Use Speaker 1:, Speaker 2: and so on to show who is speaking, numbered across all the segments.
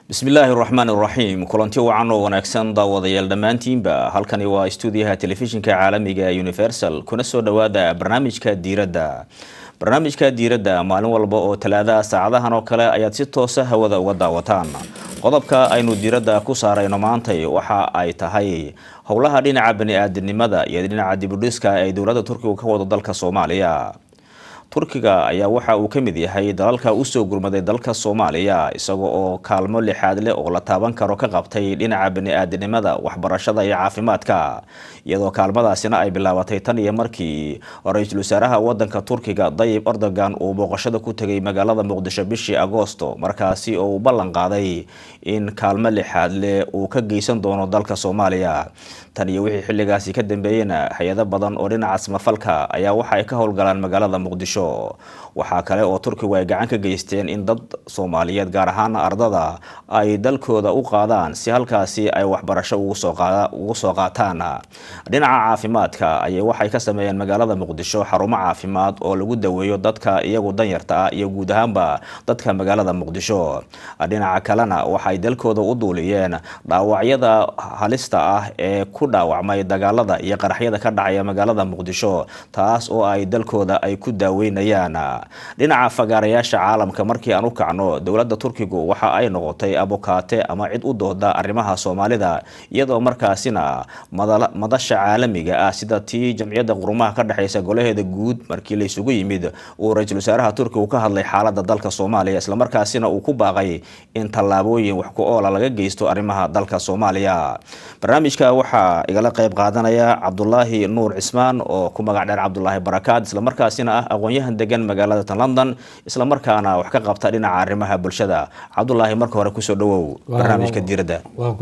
Speaker 1: bismillaahi raxmaan raxiim kulanti wacan oo wanaagsan daawadayaal dhammaantiinba halkani waa stuudiyaha telefishinka caalamiga ee universal kuna soo dhowaada barnaamijka diiradda barnaamijka diiradda maalin walba oo talaadaha saacadahan oo kale ayaad si toosa hawada uga daawataan qodobka aynu diiradda ku saarayno maantay waxa ay tahay howlaha dhinaca bani-aadinimada iyo dhinaca dibudhiska ay dowladda turkiga ka wado dalka soomaaliya turkiga ayaa waxa uu ka mid yahay dalalka usoo gurmaday dalka soomaaliya isaga oo kaalmo lixaad leh oo la taaban karo ka qabtay dhinaca bani-aadinimada waxbarashada iyo caafimaadka iyadoo kaalmadaasina ay bilaabatay tan iyo markii ra-iisul wasaaraha wadanka turkiga dayib erdogan uu booqashada ku tegay magaalada muqdisho bishii agoosto markaasi oo uu ballan qaaday in kaalmo lixaad leh uu ka geysan doono dalka soomaaliya tan iyo wixii xilligaasi ka dambeeyena hay-ado badan oo dhinaca samafalka ayaa waxa ay ka howlgalaan magaalada muqdisho waxaa kale oo turkigu ay gacan ka geysteen in dad soomaaliyeed gaar ahaana ardada ay dalkooda u qaadaan si halkaasi ay waxbarasho ugu soo qaataan dhinaca caafimaadka ayay waxay ka sameeyeen magaalada muqdisho xarumo caafimaad oo lagu daweeyo dadka iyagu danyarta ah iyo guud ahaanba dadka magaalada muqdisho dhinaca kalena waxay dalkooda u duuliyeen dhaawacyada halista ah ee ku dhaawacmay dagaalada iyo qaraxyada ka dhacaya magaalada muqdisho taas oo ay dalkooda ay ku daaweynayaan dhinaca fagaarayaasha caalamka markii aan u kacno dowladda turkigu waxa ay noqotay abukaate ama cid u dooda arrimaha soomaalida iyadoo markaasina madasha caalamiga ah sida tii jamciyadda qurumaha ka dhexeysa golaheeda guud markii la isugu yimid uu ra-iisul wasaaraha turkigu ka hadlay xaalada dalka soomaaliya islamarkaasina uu ku baaqay in tallaabooyin wax ku oola laga geysto arrimaha dalka soomaaliya barnaamijka waxaa igala qeyb qaadanaya cabdulaahi nuur cismaan oo ku magac dheer cabdulaahi barakaad islamarkaasina ah aqoon-yahan degan magaalada tan london islamarkaana wax ka qabta dhinaca arrimaha bulshada cabdulaahi marka hore kusoo dhawow barnaamijka diiradda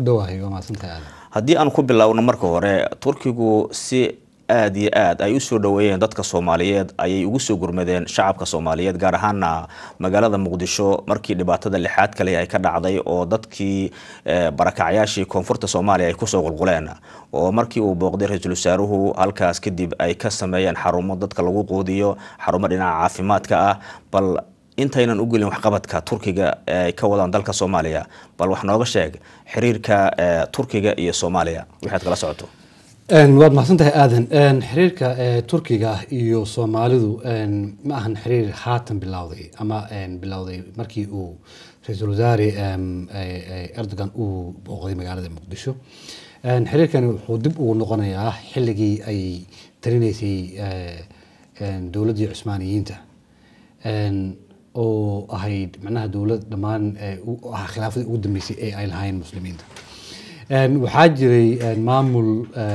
Speaker 1: haddii aan ku bilowno marka hore turkigu si aada iyo aad ay usoo dhaweeyeen dadka soomaaliyeed ayay ugu soo gurmadeen shacabka soomaaliyeed gaar ahaana magaalada muqdisho markii dhibaatada lixaad kale ay ka dhacday oo dadkii barakacyaashii koonfurta soomaaliya ay kusoo qulquleen oo markii uu booqday ra-iisul wasaaruhu halkaas kadib ay ka sameeyeen xarumo dadka lagu quudiyo xarumo dhinaca caafimaadka ah bal intaynan u gelin waxqabadka turkiga ay ka wadaan dalka soomaaliya bal wax nooga sheeg xiriirka turkiga iyo soomaaliya waxaad kala socoto
Speaker 2: waad mahadsantahay aadan xiriirka turkiga iyo soomaalidu ma ahan xiriir haatan bilowday ama bilowday markii uu ra-iisul wasaare erdogan uu booqday magaalada muqdisho xiriirkani wuxuu dib ugu noqonayaa xilligii ay talinaysay dowladdii cusmaaniyiinta oo ahayd macnaha dowlad dhammaan ah khilaafadii ugu dambeysay ee ay lahaayeen muslimiinta waxaa jiray maamul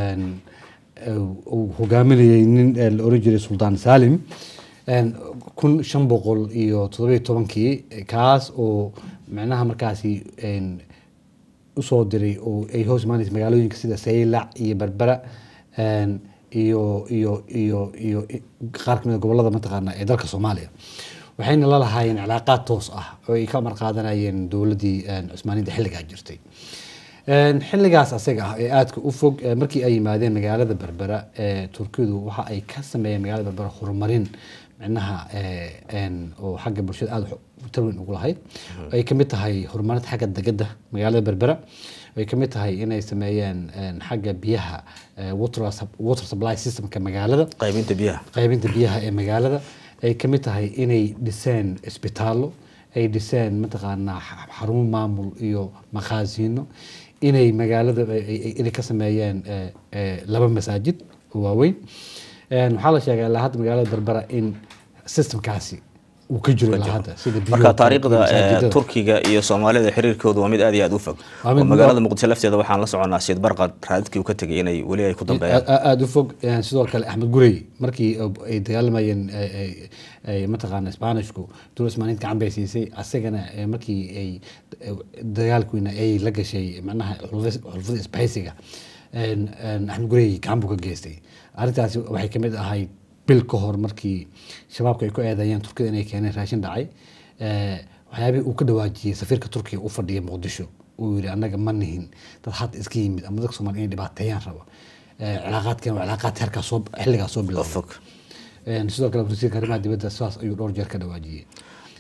Speaker 2: uu hogaaminayay nin la oran jiray suldaan salim kun shan boqol iyo toddobiyo tobankii kaas oo macnaha markaasi usoo diray oo ay hoos imaanaysa magaalooyinka sida saylac iyo berbera iyo iyo iyo iyo qaar kamid a gobolada mataqaana ee dalka soomaaliya waxayna la lahaayeen cilaaqaad toos ah oo ay ka amar qaadanayeen dowladdii cusmaaniyinta xilligaa jirtay xilligaas asaga ah ee aadka u fog markii ay yimaadeen magaalada berbera turkidu waxa ay ka sameeyeen magaalada berbera horumarin micnaha oo xagga bulshada aada tarweyn ugu lahayd ay kamid tahay horumarinta xagga degada magaalada berbera ay kamid tahay inay sameeyeen xagga biyaha water supply systemka magaalada
Speaker 1: qaybinta biyaha
Speaker 2: qaybinta biyaha ee magaalada ay kamid tahay inay dhiseen isbitaallo ay dhiseen mataqaanaa xarumo maamul iyo makhaasiino inay magaalada inay ka sameeyeen laba masaajid oo waaweyn waxaa la sheegay ilaa hadda magaalada berbera in systemkaasi uu ka jiro ilaa hadda sida
Speaker 1: marka taariikhda turkiga iyo soomaalida xiriirkooda waa mid aad iyo aad u fog oo magaalada muqdisho lafteeda waxaan la soconaa siid barqad raadadkii uu ka tegay inay weli ay ku dambeeyaan
Speaker 2: aada u fog sidoo kale axmed gurey markii ay dagaalamayeen mataqaana spanishku dowlad ismaaniid gacan bay siisay asagana markii ay dagaalkiina ay la gashay macnaha xulfada isbahaysiga axmed gurey gacan buu ka geystay arrintaasi waxay kamid ahayd bil ka hor markii shabaabka ay ku eedeeyeen turkida inay keeneen raashin dhacay waxyaabihii uu ka dhawaajiyey safiirka turkiga u fadhiya muqdisho uu yidhi annaga ma nihin dad hadda iska yimid ama dadka soomaliya inay dhibaateeyaan rabo cilaaqaadkan waa cilaaqaad heerkaa soo xilligaa soo bilowday sidoo kale wasiirka arrimaha dibadda sidaas ayuu dhowr jeer ka dhawaajiyey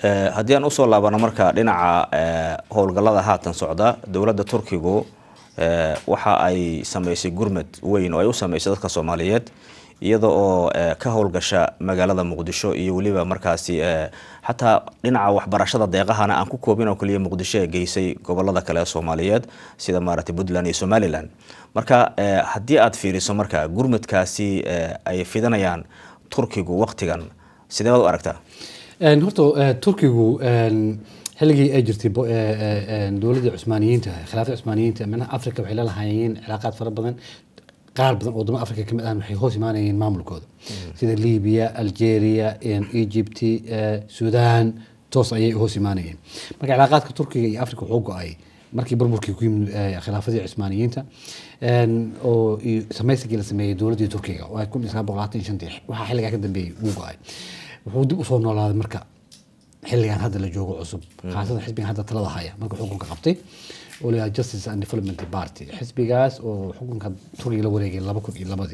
Speaker 1: Eh, haddii aan usoo laabano marka dhinaca eh, howlgallada haatan socda dowladda turkigu eh, waxa ay sameysay gurmad weyn oo ay u sameysay dadka soomaaliyeed iyada oo eh, ka howlgasha magaalada muqdisho iyo weliba markaasi eh, xataa dhinaca waxbarashada deeqahana aan ku koobin oo keliya muqdisho ee geysay gobolada kale ee soomaaliyeed sida maaragtay puntland iyo somaliland marka eh, haddii aad fiiriso marka gurmadkaasi eh, ay fidanayaan turkigu waqtigan sidee baad u aragtaa
Speaker 2: Een, horta eh, turkigu een, xilligii ay jirtay bo- eh, eh, een, dowladdii cusmaaniyiinta khilaafada cusmaaniyiinta manaha africa waxay la lahaayeen cilaaqaad fara badan qaar badan oo wadamo africa ka mid ah waxay hoos imaanayeen maamulkooda sida libiya algeria een, egypt eh, sudan toos ayay hoos imaanayeen marka cilaaqaadka turkiga iyo africa wuxuu go-ay markii burburkii ku yimid eh, khilaafadii cusmaaniyiinta een, oo iyo samaysigii la sameeyey dowladdii turkiga oo ay kun iyo sagaal boqol labaatan iyo shantii waxaa xilligaa ka dambeeyey wuu go-ay wuxuu dib usoo noolaaday marka xilligan hadda la joogo cusub khaasatan xisbigan hadda talada haya marka xukunka qabtay oo layaha justice and development party xisbigaas oo xukunka turkiga la wareegay laba kun iyo labadii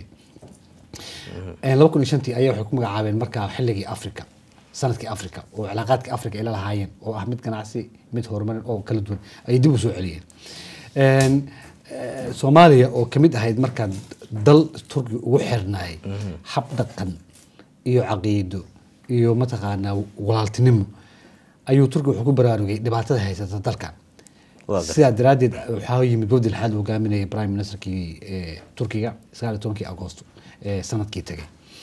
Speaker 2: laba kun iyo shantii ayaa waxay ku magacaabeen markaa xilligii africa sanadkii africa oo cilaaqaadkii africa ay la lahaayeen oo ah mid ganacsi mid horumarin oo kala duwan ayay dib u soo celiyeen Een, eh, soomaaliya oo kamid ahayd markaa dal turkiga ugu xirnaayay hab dhaqan iyo caqiido iyo mataqaanaa walaaltinimo ayuu turkiga wuxuu ku baraarugay dhibaatada haysata dalkan
Speaker 1: Waa gartay.
Speaker 2: sidaa daraaddeed waxaa yimid wafdi lixaad uu hogaaminayay prime ministerkii eh, turkiga sagaal iyo tobankii agosto ee sanadkii tagay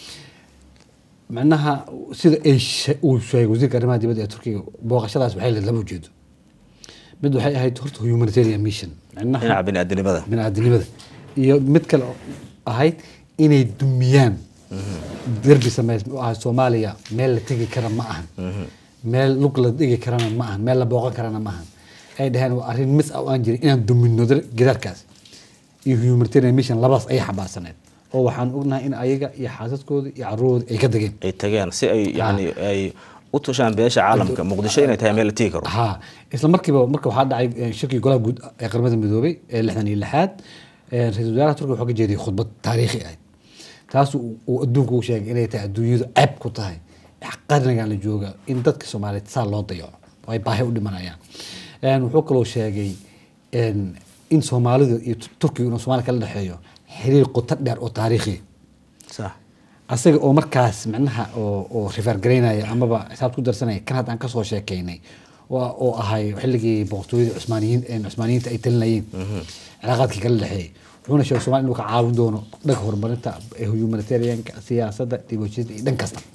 Speaker 2: macnaha sida ay she- uu sheegay wasiirka arrimaha dibadda ee turkiga booqashadaas waxay leed laba ujeedo mid waxay ahayd horta humanitarian mission macnaha
Speaker 1: dhinaca bini'aadanimada
Speaker 2: bini'aadanimada iyo mid kale oo ahayd inay dumiyaan derbi sameys oo ah soomaaliya meel la tegi kara ma ahan meel lug la dhigi karana ma ahan meel la booqan karana ma ahan ay dhaheen waa arrin mis ah oo aan jirin inaan dumino dar- gidaarkaas iyo humanitarian mission labadaas ayay xambaarsaneed oo waxaan ognahay in ayaga iyo xaasaskooda iyo carruurooda ay ka degeen
Speaker 1: ay tageen si ay yani ay u tushaan beesha caalamka muqdisho inay tahay meel la tegi karo
Speaker 2: ha isla markiiba marka waxaa dhacay eh, shirkii golaha guud ee qaramada midoobay ee lixdan iyo lixaad eh, ra-iisul wasaaraha turkiga wuxuu ka jeediyay khudbad taariikhi ah taas uu uu adduunka u sheegay inay tahay adduunyadu ceeb ku tahay qarnigan la jooga in dadka soomaaliyeed saa loo dayaco oo ay baahi u dhimanayaan Een, wuxuu kaloo sheegay een, in soomaalidu iyo Tu- turkiga inuu soomaaliya kala dhexeeyo xiriir qoto dheer oo taariikhi
Speaker 1: sax
Speaker 2: asaga oo markaas macnaha oo oo rifaar garaynaya amaba xisaab ku darsanaya kan hadda aan kasoo sheekeynay oo oo ahay xilligii boqortooyada cusmaaniyiin ee cusmaaniyiinta ay talinayeen cilaaqaadkii kala dhexeeyay wuxuuna sheegay Soomaaliya inuu ka caawin doono dhanka horumarinta ee humanitarianka siyaasadda dibashada iyo dhan kasta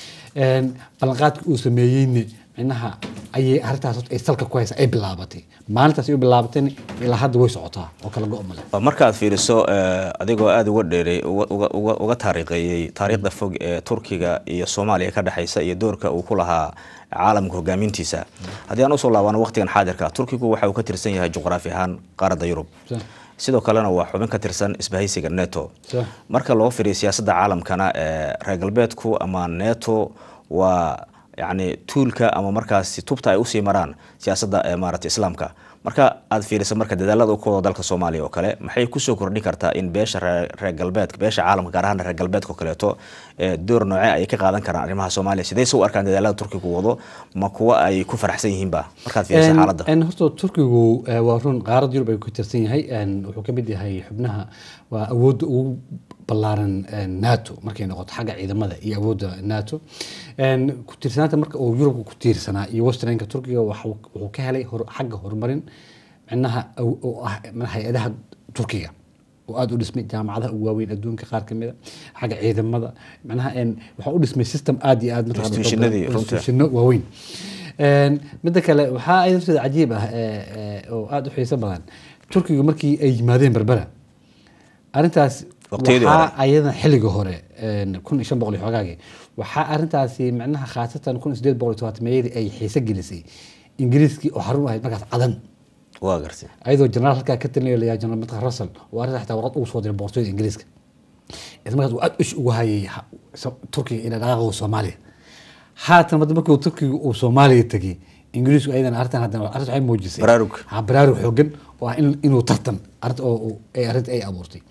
Speaker 2: Een, ballanqaadkii uu sameeyeyna micnaha ayay arrintaas horta ay salka ku haysa ay bilaabatay maalintaas ay u bilaabatayna ilaa hadda way socotaa oo kala go' male
Speaker 1: Waa markaad fiiriso eh, adigoo aada uga dheeray uga- uga- uga- uga taariikheeyey taariikhda fog ee turkiga iyo soomaaliya ka dhexeysa iyo doorka uu ku lahaa caalamka hogaamintiisa haddii aan usoo laabano waqtigan xaadirka turkigu waxa uu ka tirsan yahay juqraafi ahaan qaaradda yurub
Speaker 2: Sah.
Speaker 1: sidoo kalena waa xubin ka tirsan isbahaysiga neto
Speaker 2: Sah.
Speaker 1: marka loo fiiriyo siyaasadda caalamkana ee reer galbeedku ama neto waa yani tuulka ama markaasi tubta ay usii maraan siyaasadda ee maaragtay islaamka marka aad fiiriso marka dadaalada uu ku wado dalka soomaaliya oo kale maxay kusoo kordhin kartaa in beesha reer reer galbeedka beesha caalamka gaar ahaan reer galbeedka oo kaleeto ee door noocee ay ka qaadan karaan arrimaha soomaaliya sidee se u arkaan dadaalada turkiga uu wado ma kuwa ay ku faraxsan yihiinba markaad fiiriso xaaladda
Speaker 2: En horta turkigu eh, waa run qaarad yurub ay ku tirsan yahay en wuxuu ka mid yahay xubnaha waa awoodda ugu ballaaran en, nato markay noqoto xagga ciidamada iyo awoodda nato En, ku tiirsanaanta marka uu yurubka ku tiirsanaa iyo westernka turkiga waxuu wuxuu ka helay hor- xagga horumarin micnaha aw- oo ah micnaha hay-adaha turkiga oo aada u dhismay jaamacadaha ugu waaweyn adduunka qaar ka mida xagga ciidamada micnaha en waxaa u dhismay system aada iyo aada mataqaana
Speaker 1: Institutionadii, runtii.
Speaker 2: institutionno waaweyn Een, midda kale waxaa ayadafteeda cajiib ah ee, ee, oo aada u xiiso badan turkiga markii ay yimaadeen berbera arrintaas
Speaker 1: Waqtiyadii
Speaker 2: waxaa
Speaker 1: hore.
Speaker 2: ayadan xilliga hore een, kun iyo shan boqol iyo xoogaagii waxaa arrintaasi macnaha khaasatan kun iyo sideed boqol iyo tobaatameyadii ay xiise gelisay ingiriiskii oo xarun u ahayd markaas cadan
Speaker 1: waa gartay
Speaker 2: ayadoo jenaraal halkaa ka talinayo la jenaraal mataq russell oo arrinta xitaa warqad ugu soo diray boqortooyada ingiriiska isla markaas uu aad ish ugu hayay ha- so- turkiga ina dhaqaaqo soomaaliya haatan madda markii uu turkiga uu soomaaliya tegay ingiriisku ayadan arrintan haddana arrinta waxay muujisay
Speaker 1: Baraarug.
Speaker 2: ha baraarug xoogan oo ah in- inuu tartan arrinta oo oo- ay arrinta ay abuurtay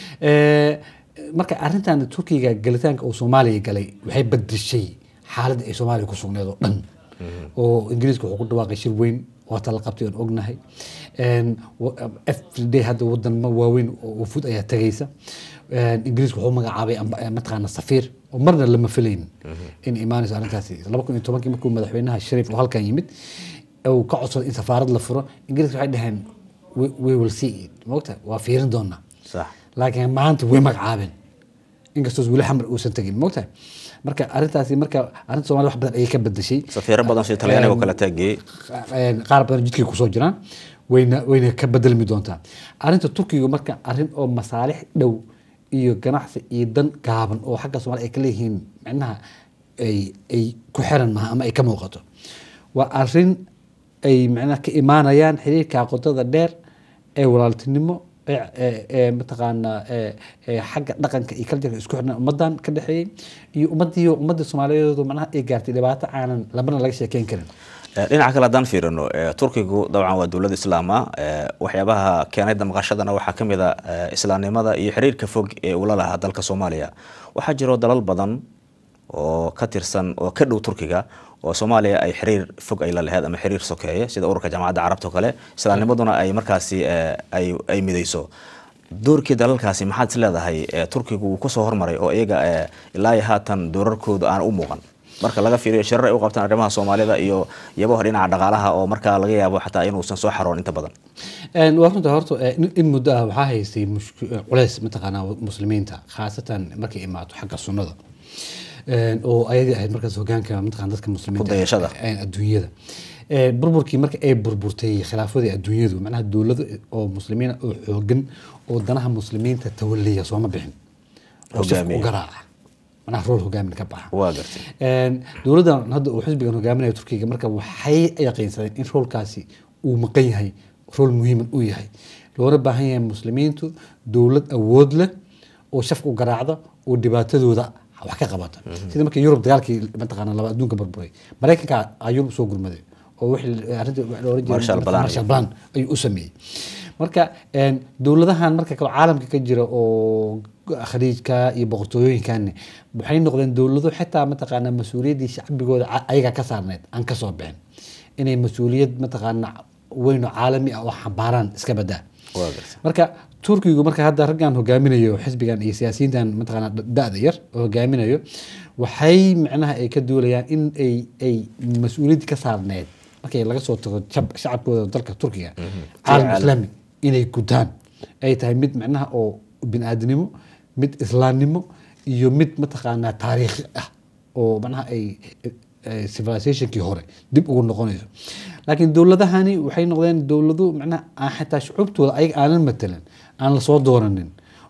Speaker 2: Eh, marka arrintan turkiga galitaanka uu soomaaliya galay waxay bedeshay xaaladda ay soomaaliya ku sugneed oo dhan oo ingiriiska wuxuu ku dhawaaqay shir weyn waata la qabtay oon ognahay Een, wa- everyday hadda wadan waaweyn oo wafuud ayaa tagaysa Een, ingiriiska wuxuu magacaabay amba- eh, mataqaana safiir oo marna lama filaynin in imaanayso arrintaasi laba kun iyo tobankii markuu madaxweynaha shariif oo halkan yimid uu ka codsaday in safaarad la furo ingiriiska waxay dhaheen "We- we will see it mogta waa fiirin doonaa
Speaker 1: sax
Speaker 2: laakiin maanta way magacaabeen inkastoo weli xamar uusan tegin mogtahay marka arrintaasi marka arrinta soomaliya wax badan ayay ka bedeshay
Speaker 1: safiiro badan sida talyaaniga oo kale taagiyey
Speaker 2: Een, qaar badan jidkay kusoo jiraan wayna wayna ka bedelmi doontaa arrinta turkiga marka arrin oo masaalix dhow iyo ganacsi iyo dan gaaban oo xagga soomaaliya ay ka leeyihiin micnaha ay ay ku xiran maha ama ay ka muuqato waa arrin ay micnaha ka imaanayaan xiriirka qotada dheer ee walaaltinimo ee ee- ee mataqaanaa ee ee xagga dhaqanka iyo kaljarka isku xirnaa ummadan ka dhexeeyey iyo ummadii ummadda soomaaliyeed macnaha ay gaartay dhibaato aanan labana laga sheekeyn karin
Speaker 1: Eh, dhinaca kale haddaan fiirino eh, turkigu dabcan waa dowlad islaama eh, waxyaabaha keenay damqashadana waxaa ka mid a eh, islaamnimada iyo xiriirka fog ee ula lahaa dalka soomaaliya waxaa jiro dalal badan oo ka tirsan oo ka dhow turkiga oo soomaaliya ay xiriir fog ay la laheyd ama xiriir sokeeye sida ururka jaamacadda carabta oo kale islaamnimaduna ay markaasi eh, ay ay midayso doorkii dalalkaasi maxaad is leedahay eh, turkigu wuu kusoo hormaray oo iyaga eh, ilaa iyo haatan doorarkoodu aan u muuqan marka laga fiiriyo shirar ay u qabtaan arrimaha soomaalida iyo iyabaha dhinaca dhaqaalaha oo markaa laga yaabo xataa inuusan soo xaroon inta badan
Speaker 2: Een, waa runta horta eh, in- in muddo ah waxaa haystay mushk- eh, culays mataqaanaa muslimiinta khaasatan markay imaato xagga sunnada Een, oo ayadii ahayd markaas hogaanka mataqaana dadka muslimiinta
Speaker 1: Ku dayashada.
Speaker 2: eh, adduunyada Eh, burburkii marka ay burburtay khilaafadii adduunyadu macnaha dowlado oo muslimiina oo xoogan oo danaha muslimiinta tawaliya sooma bixin oo saf
Speaker 1: Hogaamiya.
Speaker 2: u garaaca macnaha rool hogaamin ka baxa
Speaker 1: waa gartay
Speaker 2: Een, dowladdan hadda uu xisbigan hogaaminaya turkiga marka waxay yaqiinsadeen in roolkaasi uu maqan yahay rool muhiiman uu yahay loona baahan yahay muslimiintu dowlad awood leh oo shafka u garaacda oo dhibaatadooda wax ka qabata sida markii yurub dagaalkii mataqaana laba adduunka burburay maraykanka aa yurub soo gurmaday oo wixii arrinta wax la oran jiray
Speaker 1: Marshall Plan.
Speaker 2: Marshall Plan ayuu u sameeyey marka een, dowladahan marka kale caalamka ka jira oo khaliijka iyo boqortooyooyinkan waxay noqdeen dowlado xitaa mataqaana mas-uuliyaddii shacbigooda ca- ayaga ka saarneyd aan kasoo bixin inay mas-uuliyad mataqaana weyn oo caalami ah oo xambaaraan iska badaa
Speaker 1: waa gartay
Speaker 2: marka turkigu marka hadda raggan hogaaminayo xisbigan iyo siyaasiyiintan mataqaana da-da yar oo hogaaminayo waxay micnaha ay ka duulayaan in ay ay mas-uuliyaddii ka saarneyd markay laga soo tago shab- shacabkooda dalka turkiga caalam
Speaker 1: caalam.
Speaker 2: islaami inay gutaan ay tahay mid micnaha oo biniaadnimo mid islaamnimo iyo mid mataqaanaa taariikhi ah oo macnaha ay eh, civilizationkii hore dib ugu noqonayso laakiin dowladahani waxay noqdeen dowlado macnaha aan xitaa shucuubtooda ayaga aanan matalan aan lasoo dooranin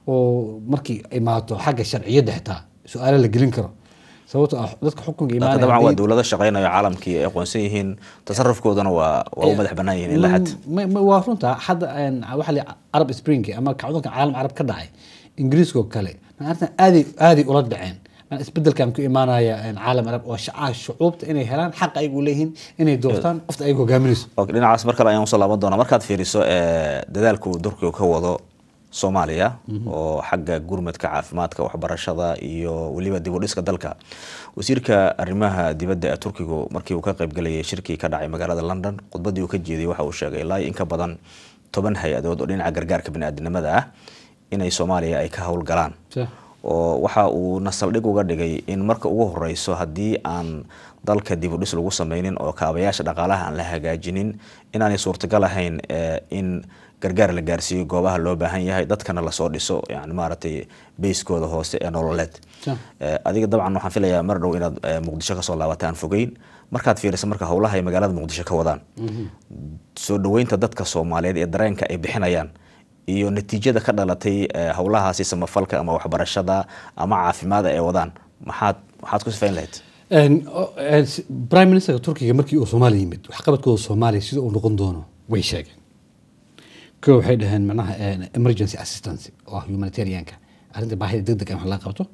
Speaker 2: oo markii imaato xagga sharciyadda xitaa su-aalo la gelin karo sababtoo ah dadka xukunka
Speaker 1: laakiin
Speaker 2: imaanaya
Speaker 1: dabcan waa
Speaker 2: haddii-
Speaker 1: dowlado shaqeynayo caalamkii ay aqoonsan yihiin tasarufkoodana waa waa u madax bannaan yihiin ilaa xad
Speaker 2: Ma- ma- waa runta hadda een, waxa la arab spring ama kacdoonka caalam carab ka dhacay ingiriiska oo kale maartan aaday aaday ula dhaceen Maana isbedelkan ku imaanaya een, caalam carab oo shaca shucuubta inay helaan xaq ayagu leeyihiin inay doortaan qofta ayagu hogaaminayso
Speaker 1: Ok, dhinacaas mar kale ayaan usoo laaban doonaa markaad fiiriso eh, dadaalka uu turkiga ka wado soomaaliya oo xagga gurmadka caafimaadka waxbarashada iyo weliba dib u dhiska dalka wasiirka arrimaha dibadda ee turkigu markii uu ka qaybgalayay shirkii ka dhacay magaalada london khudbaddii uu ka jeediyey waxa uu sheegay ilaa iyo in ka badan toban hay-adood oo dhinaca gargaarka bini'aadanimada ah inay soomaaliya ay ka howlgalaan
Speaker 2: Sah.
Speaker 1: oo waxa uu nasaldhig uga dhigay in marka ugu horeyso haddii aan dalka dib u dhis lagu sameynin oo kaabayaasha dhaqaalaha aan la hagaajinin inaanay suurtagal ahayn eh, in gargaar la gaarsiiyo goobaha loo baahan yahay dadkana lasoo dhiso yani maaragtay beyskooda hoose ee nololeed
Speaker 2: Sure.
Speaker 1: Eh, adiga dabcan waxaan filayaa mar dhow inaad eh, muqdisho kasoo laabata aan fogeyn markaad fiiriso marka howlaha ay magaalada muqdisho ka wadaan soo dhaweynta dadka soomaaliyeed ee dareenka ay bixinayaan iyo natiijada ka dhalatay eh, howlahaasi samafalka ama waxbarashada ama caafimaada ay wadaan maxaad waxaad ku sifayn lahayd
Speaker 2: Een, o- een, si- prime ministerka turkiga markii uu soomaaliya yimid waxqabadkooda soomaaliya sida uu noqon doono way sheegeen ko waxay dhaheen macnaha een, emergency assistance oo ah humanitarianka arrinta baahida degdeg ah wax laga qabto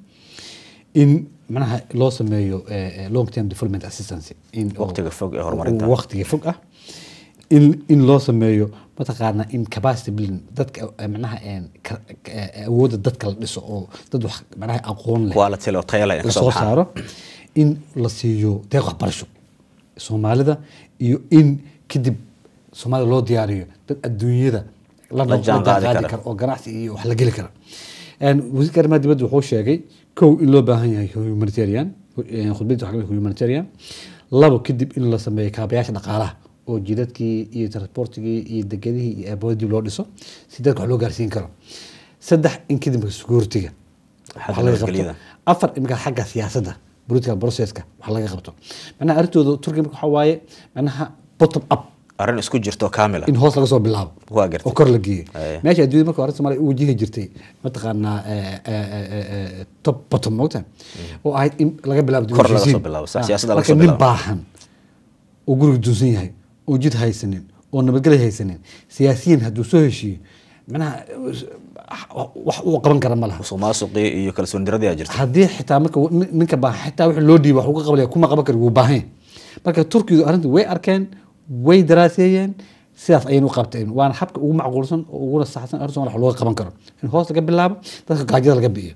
Speaker 2: in macnaha loo sameeyo eh, eh, long term development assistance in oo-
Speaker 1: Waqtiga fog ee horumarinta.
Speaker 2: waqtiga fog ah in in loo sameeyo mataqaana in capacity building dadka eh, macnaha een, ka- ka- eh, awoodda dadka la dhiso oo dad wax macnaha aqoon leh
Speaker 1: quality oo tayo leh ay
Speaker 2: la
Speaker 1: kasoo
Speaker 2: soo
Speaker 1: baxaan
Speaker 2: saaro in la siiyo deeq waxbarasho soomaalida iyo in kadib soomaalida loo diyaariyo dad adduunyada la
Speaker 1: La jaan qaadi
Speaker 2: qaadi
Speaker 1: kara.
Speaker 2: kara oo ganacsi iyo wax la geli kara Een, wasiirka arrimaha dibadda wuxuu sheegay kow in loo baahan yahay humanitarian eh, khudbadiisa waxaa ka mid ah humanitarian labo kadib in la sameeyo kaabayaasha dhaqaalaha oo jidadkii iyo transportigii iyo degadihii iyo aabooda dib loo dhiso si dadka wax loo gaarsiin karo saddex in kadib security-ga
Speaker 1: Xagga
Speaker 2: wax laga qabto
Speaker 1: nabadgelyada.
Speaker 2: afar imika xagga siyaasadda political processka wax laga qabto macnaha arrintooda turkiga marka waxaa waaye macnaha bottom up
Speaker 1: arrin isku jirto kaamila
Speaker 2: in hoos laga soo bilaabo
Speaker 1: Waa gartay.
Speaker 2: oo kor la geeyo
Speaker 1: Aye.
Speaker 2: meesha adduunyada marka hore soomaaliya u wajihi jirtay mataqaanaa eh, eh, eh, eh, top bottom mogta oo ahayd in laga bilaabo
Speaker 1: Kor laga
Speaker 2: heshiisiin.
Speaker 1: soo bilaabo, sax,
Speaker 2: Ah,
Speaker 1: siyaasadda laga
Speaker 2: marka
Speaker 1: soo
Speaker 2: nin
Speaker 1: bilaabo.
Speaker 2: baahan oo guriga dunsan yahay oo jid haysanin oo nabadgelyo haysanin siyaasiyiin hadduu soo heshiiyo macnaha wax uu qaban kara ma laha
Speaker 1: musuq maasuqii iyo kalsooni daradii aa jirta
Speaker 2: haddii xitaa marka nin- ninka baa xitaa wixii loo dhiiba wax uga qabanaya kuma qaban kari wuu baahan yahay. marka turkidu arrinta way arkeen way daraaseeyeen sidaas ayayna u qabteen waana habka ugu macquulsan oo uguna saxsan arrin Soomaaliya wax looga qaban karo in hoos laga bilaabo dadka gaajada laga bi'iyo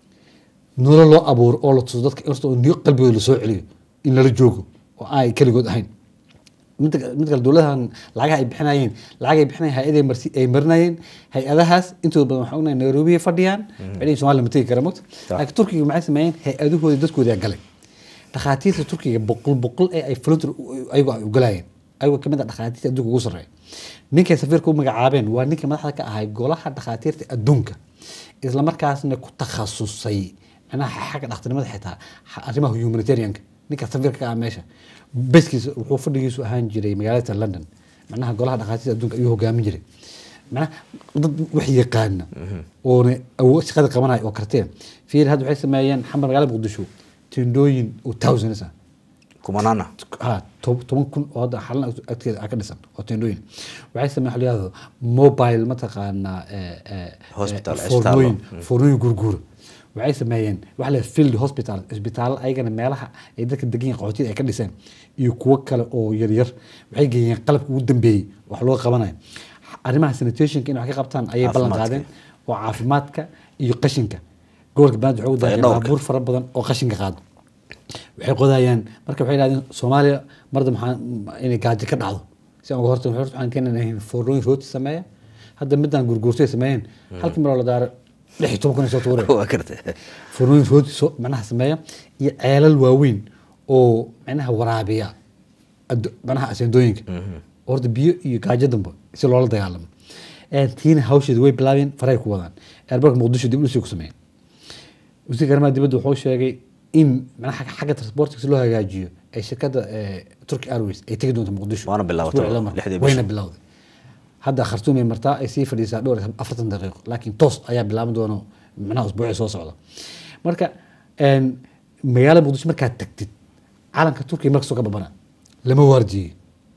Speaker 2: nolol loo abuuro oo la tuso dadka horta oo niyo qalbigooda la soo celiyo in lala joogo oo ay keligood ahayn mid mid kale dowladahan lacagaha ay bixinayeen lacag ay bixinayeen hay-aday marsi ay marinayeen hay-adahaas intooda badan waxaa ognahay nairobi ay fadhiyaan waxay soomaaliya ma tegi kara mogta
Speaker 1: Sax.
Speaker 2: laakiin turkiga maxay sameeyeen hay-adahoodii dadkooda galay dhakhaatiirta turkiga boqol boqol ee ay volunteer u- ayagoo ay ugalayeen ayagoo kamid ah dhakhaatiirta adduunka ugu sarreeya ninkay safiirka u magacaabeen waa ninkii madaxda ka ahay golaha dhakhaatiirta adduunka isla markaasna ku takhasusay macnaha xagga dhakhtarnimada xitaa xa- arrimaha humanitarianka ninka safiirka ka ah meesha beskiisa wuxuu fadhigiisu ahaan jiray magaalada london macnaha golaha dhakhaatiirta adduunka ayuu hogaamin jiray macnaha dad wax yaqaana oona awood shaqada qabanaya oo karteen fiir hadda waxay sameeyeen xamar magaalada muqdisho tindooyin oo thousands ah
Speaker 1: kumanaana
Speaker 2: ha to- toban kun oo hadda xalan agteeda ah ka dhisan oo tendooyin waxay sameeyeen waxa la yidhahdo mobile mataqaanaa eh, eh,
Speaker 1: Hospital,
Speaker 2: eh,
Speaker 1: isbitaallo.
Speaker 2: foornooyin foornooyin gurguura waxay sameeyeen waxa la yidhahdo field hospital isbitaallo ayagana meelaha ay dadka degan yihiin qaxootiyada ay ka dhiseen iyo kuwo kale oo yaryar waxay geeyeen qalabka ugu dambeeyey wax loo qabanayo arrimaha sanitationka in wax ka qabtaan ayay ballan
Speaker 1: Caafimaadka.
Speaker 2: qaadeen oo caafimaadka iyo qashinka gobolka banaadir waxay u daaheen
Speaker 1: Fayadhowrka.
Speaker 2: baabuur fara badan oo qashinka qaado waxay qodayaan marka waxay yidhahdeen soomaaliya marda maxaa inay gaajo ka dhacdo si aan uga hortagno horta waxaan keenanahay foornooyin rooti sameeya hadda midaan gurguurtay sameeyeen halkii maroo la daaro lix iyo toban kun ay soo tuureen
Speaker 1: waa garta
Speaker 2: foornooyin rooti soo macnaha sameeya iyo ceelal waaweyn oo macnaha waraabiya addu- macnaha aseendooyinka horta biyo iyo gaajo dambe si loola dagaalamo Een, tiina hawsheeda way bilaabeen faray ku wadaan airportka muqdisho dib u dhisi ku sameeyeen wasiirka arrimaha dibadda wuxuu sheegay in macnaha xagga- xagga transportka si loo hagaajiyo ay shirkadda eh, Turkish Airways ay tegi doonto muqdisho
Speaker 1: Waana bilaabatay
Speaker 2: Isbuucii la mar.
Speaker 1: lixdii
Speaker 2: wayna
Speaker 1: bisha.
Speaker 2: bilowday hadda khartuum ay martaa ay sii fadhiisaa dhowr iyo afartan daqiiqo laakiin toos ayaa bilaaban doono macnaha usbuucii soo socda marka een, magaalada muqdisho markaad tagtid calanka turkiga markastoo ka babana lama waardiyey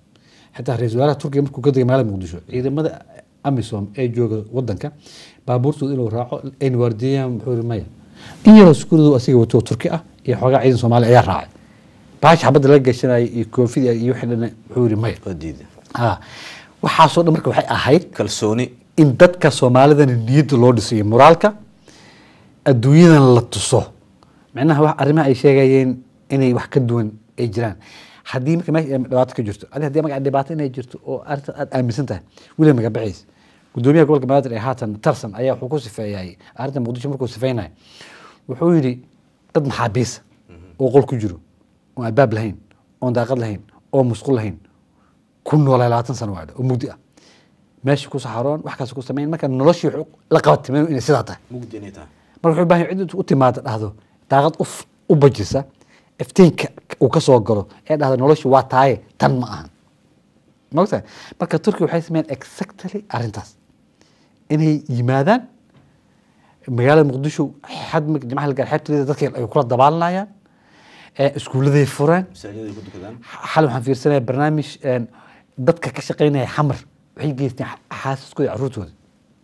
Speaker 2: xitaa ra-iisul wasaaraha turkiga markuu ka degay magaalada muqdisho ciidamada amisom ee jooga wadanka baabuurtooda inuu raaco ayna waardiyayaan muxuu yiri maya in yaroo sukuuradu asiga wato oo turki ah iyo xoogaa ciidan soomaali ayaa raacay baashi xabadda laga gashanayay iyo koofidii iyo wixii dhan wuxuu yiri maya
Speaker 1: oo diida
Speaker 2: ha waxaasoo dhan marka waxay ahayd
Speaker 1: kalsooni
Speaker 2: in dadka soomaalidana niyadda loo dhisayo moraalka adduunyadan la tuso macnaha wax arrimaha ay sheegayeen inay wax ka duwan ay jiraan haddii marka meesha ay dhibaato ka jirto adi haddii marka dhibaato inay jirto oo arrintan aad aaminsan tahay weliba magabaxiis gudoomiyaha gobolka banaadir ee haatan tarsan ayaa wuxuu ku sifeeyay arrinta muqdisho markuu sifeynaya wuxuu yidhi dad maxaabiisa oo qol ku jiro oon albaab lahayn oon daaqad lahayn oo musqul lahayn ku noolaa labaatan sano waadha oo mugdi ah meesha ku saxaroon wax kaas ku samayn marka noloshii wuxuu la qabatimeen inay sidaa tahay
Speaker 1: mugdi inay tahay
Speaker 2: marka wuxuu u baahan yahay cid intuu u timaado dhahdo daaqad u f- u bajisa iftiinka uu ka soo galo ee dhahdo noloshu waa taaye tan ma ahan mogtahay marka turkiga waxay sameeyeen exactly arrintaas inay yimaadaan magaalada muqdisho xad marka jimcaha la gaar xeebteeda dadka ay kula dabaalanayaan ee iskuulladay fureen
Speaker 1: masaajiday ku dukadaan
Speaker 2: xal waxaan fiirsanaya barnaamij een, dadka ka shaqeynaya xamar waxay geysteen xaasaskooda iyo caruurtooda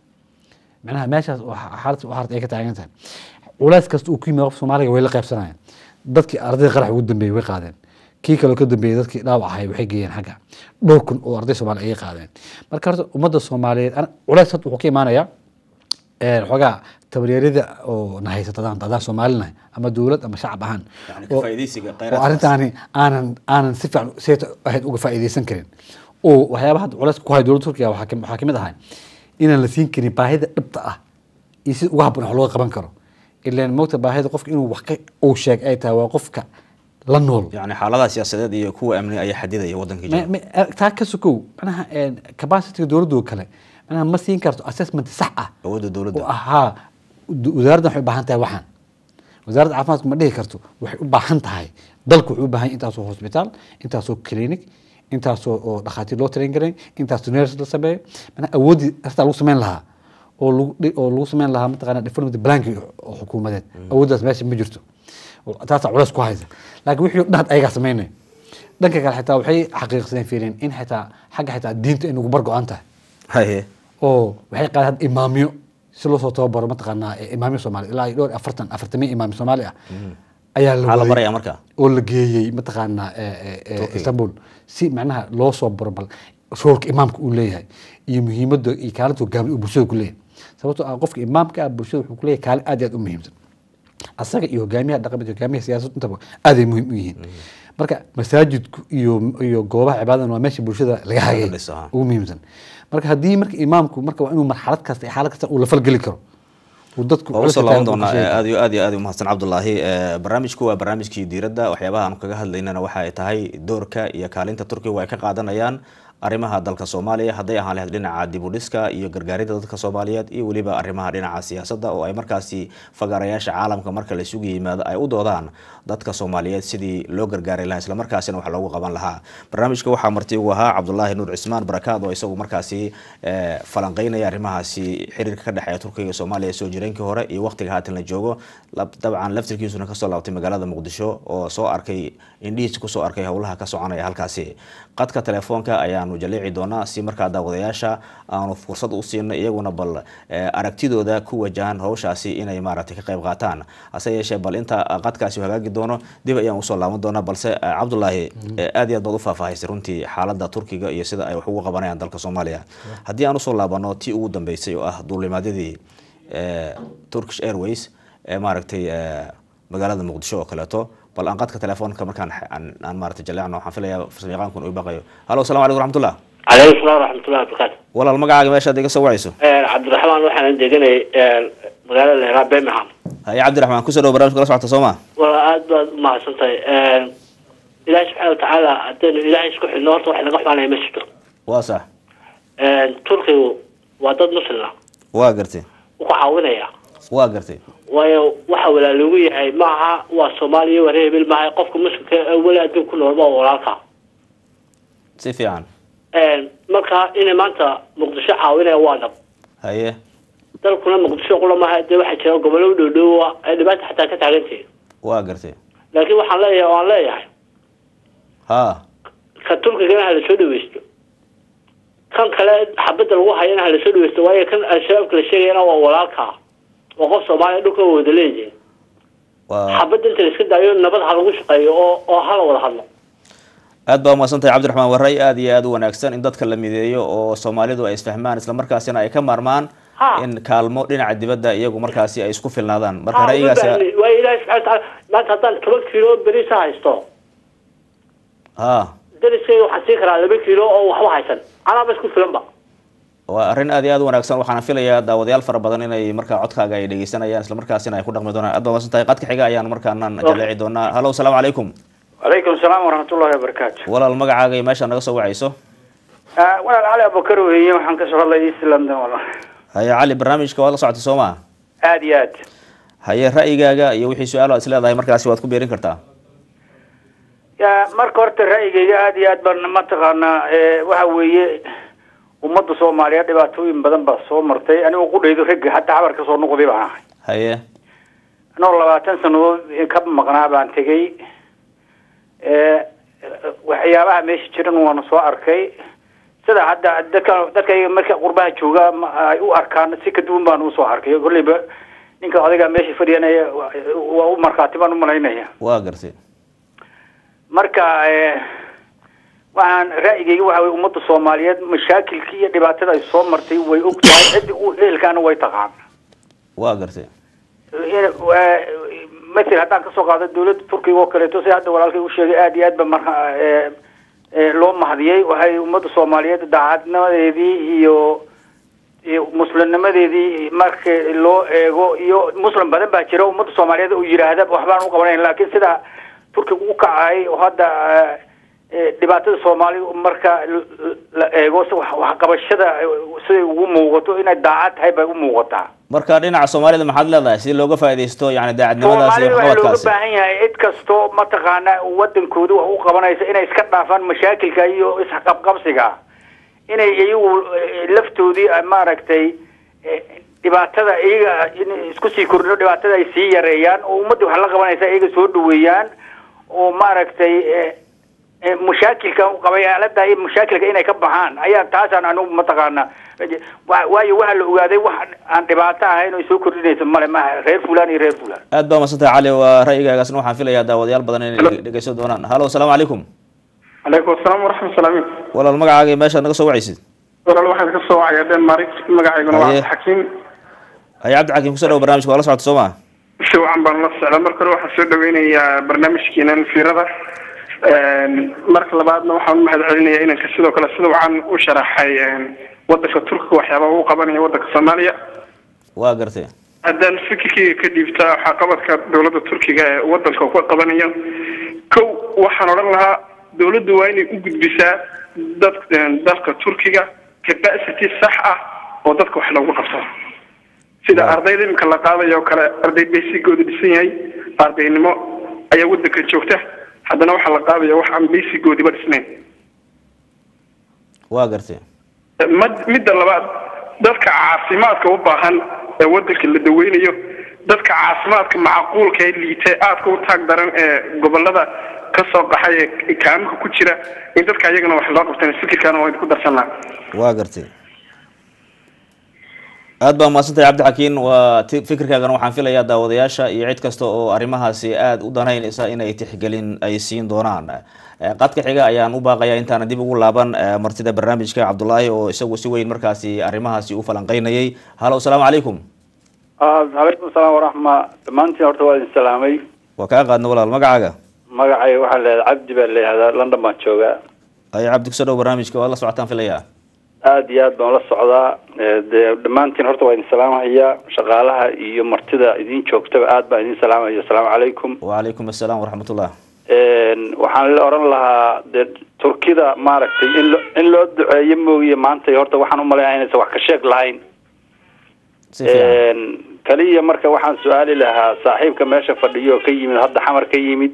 Speaker 2: macnaha meeshaas oo xa- xaalad u harta ay ka taagan tahay culays kasta uu ku yimid qof soomaaliga way la qaybsanayaan dadkii ardayda qarax ugu dambeeyey way qaadeen kii kaloo ka dambeeyey dadkii dhaawac ahay waxay geeyeen xagga dhowr kun oo arday soomaali ayay qaadeen marka horta ummadda soomaaliyeed ana- culays horta wuxuu ka imaanayaa een, xoogaa tabaryarida oo na haysata adaan adaan soomaalinahay ama dowlad ama shacab ahaan
Speaker 1: Yani
Speaker 2: oo-
Speaker 1: ka faa'iidaysiga
Speaker 2: oo
Speaker 1: kheyraadkaas.
Speaker 2: arrintaani aanan aanan si fiican seeta ahayd uga faa'iidaysan karin oo waxyaabaha hadda culays ku haya dowladda turkiga waxaa ka- waxaa kamid ahay inaan la siin karin baahida dhibta ah iyo sida uga habboon wax looga qaban karo ilaan moogta baahida qofka inuu wax ka uu sheeg ay tahay waa qofka la nool
Speaker 1: yani xaaladaha siyaasadeed iyo kuwa amni ayaa xadidaya wadanka jira
Speaker 2: Ma- ma- taa ka sokow manaha capacityga dowladda oo kale manaha ma siin karto assessment sax ah
Speaker 1: awoodda dowladda
Speaker 2: oo ahaa du- wasaaraddan waxay u baahan tahay waxaan wasaaradda caafimaadku ma dhihi karto waxay u baahan tahay dalku wuxuu u baahan yahay intaasoo hospital intaasoo clinic intaasoo oo dhakhaatiir loo train garay intaasoo nurse la sameeyo manaha awooddii artaa lagu sameyn lahaa oo lagu dhi- oo lagu sameyn lahaa mataqaana development blanki oo xukuumadeed awooddaas meesha ma jirto Oo taasaa culays ku haysa laakiin wixii oo dhan had ayagaa sameynaya dhanka kale xitaa waxay xaqiiqsadeen fiireen in xitaa xagga xitaa diinta in ugu bar go-an tahay
Speaker 1: haye
Speaker 2: oo waxay qaadeen hadda imaamyo si loo soo tababaro mataqaanaa eh, imaamyo soomaali ilaa iyo dhowr iyo afartan afartamii imaam soomaali ah ayaa la
Speaker 1: maxaa la
Speaker 2: waayey
Speaker 1: baraya marka
Speaker 2: oo la geeyey mataqaanaa eh, eh, eh, istanbul si macnaha loo soo baro bal roolka imaamka uu leeyahay iyo muhiimadda iyo kaalinta hogaamiya uu bulshada ku leeyahay sababtoo ah qofka imaamka ah bulshada wuxuu ku leeyahay kaalin aad iyo aad u muhiimsan asaga iyo hogaamiyaha dhaqameed hogaamiyaha siyaasadda intaba aaday muhiim u yihiin marka masaajidku iyo iyo goobaha cibaadadan waa meesha bulshada laga hagay
Speaker 1: dhiso, ha.
Speaker 2: ugu muhiimsan marka haddii marka imaamku marka waa inuu marxalad kasta iyo xaalad kasta uu la falgeli karo uu dadku
Speaker 1: waa usoo
Speaker 2: culays
Speaker 1: laaban
Speaker 2: taagan uu ka
Speaker 1: doonaa
Speaker 2: sheegi
Speaker 1: eh,
Speaker 2: karo.
Speaker 1: aad iyo aad iyo aad u mahadsan cabdulaahi Eh, barnaamijku waa barnaamijkii diiradda waxyaabaha aanu kaga hadlaynana waxa ay tahay doorka iyo kaalinta turkiga ay ka qaadanayaan arrimaha dalka soomaaliya hadday ahaan lahayd dhinaca dib u dhiska iyo gargaaridda dadka soomaaliyeed iyo weliba arrimaha dhinaca siyaasadda oo ay markaasi fagaarayaasha caalamka marka la isugu yimaado ay u doodaan dadka soomaaliyeed sidii loo gargaari lahaa islamarkaasina wax loogu qaban lahaa barnaamijka waxaa marti ugu ahaa cabdulaahi nuur cismaan barakaad oo isagu markaasi eh, falanqeynaya arrimahaasi xiriirka ka dhexeeya turkiga iyo soomaaliya soo jireenkii hore iyo waqtiga haatan la joogo lab- dabcan laftirkiisuna kasoo laabtay magaalada muqdisho oo soo arkay indhihiisa kusoo arkay howlaha ka soconaya halkaasi qadka telefoonka ayaanu jaleeci doonaa si markaa daawadayaasha aanu fursad u siino iyaguna bal eh, aragtidooda ku wajahan howshaasi inay maaragtay ka qayb qaataan hase yeeshee bal inta qadkaasi uu hagaagi doono dib ayaan usoo laaban doonaa balse eh, cabdulaahi eh, aad iyo aad baad u faahfaahisay runtii xaaladda turkiga iyo sida ay wax ugu qabanayaan dalka soomaaliya haddii aan usoo laabano tii ugu dambeysay oo ah duulimaadyadii eh, turkish airways ee maaragtay eh, magaalada muqdisho oo kaleeto bal aan qadka telefoonka markaan aan, aan maaragtay jaleecno waxaan filayaa farsamayaqaankun uu baqayo halo asalamu calaykum raxmatullah
Speaker 3: calaykum salaam waraxmatullahi wabarakaatu
Speaker 1: walaal magacaaga meeshaad iga soo wacayso
Speaker 3: cabdiraxmaan waxaan deganay magaalada leeraa birmingham
Speaker 1: haye cabdiraxmaan kusoo dhawo barnamijka la socota soo ma
Speaker 3: wala aad baad umahadsan tahay ilaahi subxaana watacaala haddaynu ilaahay isku xidhno horta wax laga xumaanaya ma jirto
Speaker 1: waa sax
Speaker 3: turkigu waa dad muslima
Speaker 1: waa gartay
Speaker 3: wuu ku caawinaya
Speaker 1: waa gartay
Speaker 3: waayo waxa walaaloogu yahay maaha waa soomaaliya waa reer hebel maaha qofka muslimka ee weli adduun ku nool waa walaalka
Speaker 1: si fiican
Speaker 3: marka inay maanta muqdisho caawinaya waa dhab
Speaker 1: haye
Speaker 3: dalkuna muqdisho qula maaha dee waxaa jira gobollo u dhowdhowa ay dhibaata xataa ka taagantahay
Speaker 1: waa gartay
Speaker 3: laakiin waxaan leeyahay waan leeyahay
Speaker 1: ha
Speaker 3: ka turkigana ha lasoo dhaweysto kan kale xabadda lagu hayana ha lasoo dhaweysto waayo kan al-shabaabka la sheegayana waa walaalka waa qof soomaaliya dhulka waa wada leeyihiin
Speaker 1: waa
Speaker 3: xabadda inta la iska daayo nabad ha lagu shaqeeyo oo oo hala wada hadlo
Speaker 1: aad baa umahadsan tahay cabdiraxmaan waa ray aad iyo aad u wanaagsan in dadka la mideeyo oo soomaalidu ay isfahmaan islamarkaasina ay ka maarmaan
Speaker 3: Ha.
Speaker 1: in kaalmo dhinaca dibadda iyagu markaasi ay isku filnaadaan marka
Speaker 3: Ha, uma
Speaker 1: ra'yigaasi
Speaker 3: baahni. waayo ilaahi subxana watacaala maanta haddaan toban kiilo beriisa haysto
Speaker 1: ha
Speaker 3: dariskayga waxaan siin karaa laba kiilo oo waxba haysan anaaba isku filanba
Speaker 1: waa arrin aad iyo aad u wanaagsan waxaana filayaa daawadayaal fara badan inay markaa codkaaga ay dhegeysanayaan islamarkaasina ay ku dhaqmi doonaan aad baa umahadsan tahay qadka xiga ayaan markaanaan jaleeci doonaa halo asalaamu calaykum
Speaker 4: calaykum salaam waraxmatullahi wabarakaatu
Speaker 1: walaal magacaaga iyo meesha naga soo wacayso
Speaker 4: walaal cali abubakar weeye waxaan kasoo hadlay east london walaal
Speaker 1: haye cali barnaamijka waad la socotay soo maa
Speaker 4: aada iyo aad
Speaker 1: haye ra'yigaaga iyo wixii su-aal aad is leedahay markaasi waad ku beerin kartaa
Speaker 4: ya marka horta ra'yigayga aada iyo aad baan mataqaanaa ee, waxa weeye ummadda soomaaliyeed dhibaatooyin badan baa soo martay anigoo qudhaydo ragga hataa xabar ka soo noqday baan ahay
Speaker 1: haye
Speaker 4: anoo labaatan sanadood ka maqnaa baan tegey ee, waxyaabaha meesha jiran waana soo arkay sida hadda dadka dadkayga marka qurbaha jooga ma- ay u arkaan si ka duwan baan usoo arkay kolleyba ninka odayga meesha fadhiyanaya waa waa u markhaati baan umalaynaya
Speaker 1: waa gartay
Speaker 4: marka eh, waxaan ra'yigayga waxa weye ummadda soomaaliyeed mashaakilkii iyo dhibaatada ay soo martay way og tahay ciddi u ehelkaana way taqaan
Speaker 1: waa gartay
Speaker 4: mathel haddaan kasoo qaado dawladda turkiga oo kaleeto si hadda walaalkay u sheegay aada iyo aad ba marka ee, ee, loo mahadiyey waxay ummadda soomaaliyeed daacadnimadeedii iyo iyo muslimnimadeedii marka loo eego iyo muslim badan baa jira ummadda soomaaliyeed oo yidhaahda waxbaan u qabanayn laakiin sida turkiga u kacay oo hadda ee, ee, dhibaatada soomaali marka l- la eego si wax- waxqabashada siday ugu muuqato inay daacad tahay bay u muuqataa
Speaker 1: marka dhinaca soomaalida maxaad leedahay si looga faaidaysto yani daacadnimadaas iyo
Speaker 4: soomaalida waxaa looga
Speaker 1: waxqabadkaasi
Speaker 4: baahan yahay cid kastoo mataqaana wadankooda wax u qabanaysa inay iska dhaafaan mashaakilka iyo isqabqabsiga inay iyagu eh, laftoodii ah, maaragtay eh, dhibaatada iyaga in isku sii kordhino dhibaatada ay sii yareeyaan oo ummadda wax la qabanaysa iyaga soo dhaweeyaan oo maaragtay eh, eh, mashaakilka qabayaalada iyo mashaakilka inay ka baxaan ayaa taasaan anigu mataqaana wa- waayo waxaa la ogaaday wax aan dhibaato ahayn oo soo kordhinaysa male maaha reer fulaan iyo reer fulaan
Speaker 1: aad baa masantahay cali waa ra'yigaagaasna waxaan filayaa daawadayaal badan inay dhegeysan doonaan halo asalaamu calaykum
Speaker 5: calaykum asalaam waraxmat llahi
Speaker 1: walaal magacaaga iyo meeshaad naga soo wacaysid
Speaker 5: walaal waxaan ka soo wacaya denmark magacayguna waa
Speaker 1: Haye.
Speaker 5: cabdixakiim
Speaker 1: haye cabdixakiim kusoo dhawo barnamijka waa la socota soo maa
Speaker 5: si wacan baan la socdaa marka hore waxaan soo dhaweynayaa barnaamijkiinan fiirada marka labaadna waxaan u mahad celinayaa inanka sidoo kale sida wacan u sharaxay wadanka turkiga waxyaabaha uu qabanayo wadanka soomaaliya
Speaker 1: waa gartay
Speaker 5: haddaan fikirkeyga ka dhiibta waxqabadka dowladda turkiga ee wadanka uu ka qabanayo kow waxaan odhan lahaa dowladdu waa inay u gudbisaa dad dalka turkiga capacity sax ah oo dadka wax loogu qabto sida ardayda iminka la qaadayo oo kale arday baysigooda dhisan yahay ardaynimo ayaa wadanka joogta haddana waxaa la qaadaya wax aan baysigoodiba dhisnayn
Speaker 1: waa gartay
Speaker 5: mad- midda labaad dadka caafimaadka u baahan ee wadanka la daweynayo dadka caafimaadka macquulka ee liita ee aadka u taag daran ee gobolada ka soo qaxay ee kaaminka ku jira in dadka ayagana wax loo qabtan fikirkaana waa ku darsan lahaa
Speaker 1: waa gartay aad baa mahadsantahay cabdixakiin waa ti fikirkaagana waxaan filayaa daawadayaasha iyo cid kasta oo arrimahaasi aada u danaynaysa inay tixgelin ay siin doonaan Eh, qadka xiga ayaan u baaqayaa intaana dib ugu laaban eh, martida barnaamijka cabdulaahi oo isagu si weyn markaasi arrimahaasi u falanqeynayay halo asalaamu calaykum
Speaker 6: calaykum salaam waraxma dhammaantiin horta waa idin salaamay
Speaker 1: waa kaa qaadna walaal magacaaga
Speaker 6: magacayga waxaa leedahay cabdi baa leeyahdaa london baan joogaa
Speaker 1: ayo cabdi kusoo dhow barnaamijka waad la socotaan filayaa
Speaker 6: aada iyo aad baan la socdaa Eh, dee dhammaantiin horta waa idin salaamahaya shaqaalaha iyo martida idin joogtaba aad baan idin salaamaya asalaamu calaykum
Speaker 1: wacalaykum assalaam waraxmatullah
Speaker 6: waxaan la oran lahaa dee turkida maaragtay in lo in loo duceeyo moogiye maanta horta waxaan umaleeyaa inaysan wax ka sheeg lahayn
Speaker 1: si fiican
Speaker 6: kaliya marka waxaan su-aali lahaa saaxiibka meesha fadhiyo oo ka yimid hadda xamar ka yimid